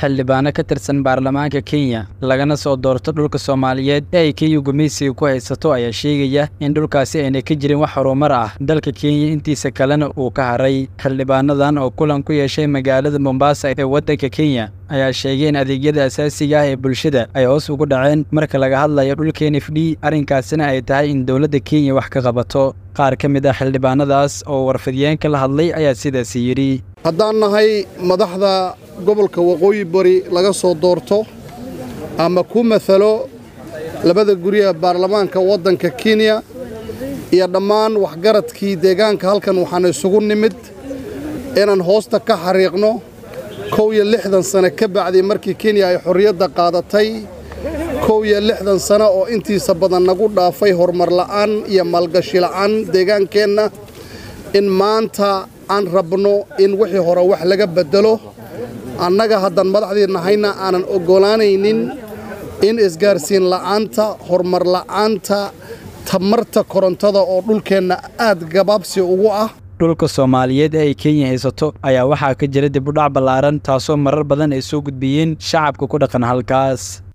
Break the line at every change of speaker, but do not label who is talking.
xildhibaano ka tirsan baarlamaanka kenya lagana soo doorto dhulka soomaaliyeed ee ay kenya gumaysiga ku haysato ayaa sheegaya in dhulkaasi ayna ka jirin wax horumar ah dalka kenya intiisa kalena uu ka haray xildhibaanadan oo kulan ku yeeshay magaalada mombasa ee waddanka kenya ayaa sheegay in adeegyada asaasiga ah ee bulshada ay hoos ugu dhaceen marka laga hadlayo dhulka n f d arrinkaasina ay tahay in dowladda kenya wax ka qabato qaar ka mid ah xildhibaanadaas oo warfidiyeenka la hadlay ayaa sidaasi yidhi
haddaan nahay madaxda gobolka waqooyi bari laga soo doorto ama ku matalo labada guriga baarlamaanka waddanka kenya iyo dhammaan waxgaradkii deegaanka halkan waxaan isugu nimid inaan hoosta ka xariiqno kow iyo lixdan sane ka bacdii markii kenya ay xorriyadda qaadatay kow iyo lixdan sano oo intiisa badan nagu dhaafay horumar la'aan iyo maalgashi la'aan deegaankeenna in maanta aan rabno in wixii hore wax laga beddelo annaga haddaan madaxdii nahayna aanan oggolaanaynin in isgaarsiin la'aanta horumar la'aanta tamarta korontada oo dhulkeenna aad gabaabsi ugu ah
dhulka soomaaliyeed ee ay kenya haysato ayaa waxaa ka jira dib u dhac ballaaran taasoo marar badan ay soo gudbiyeen shacabka ku dhaqan halkaas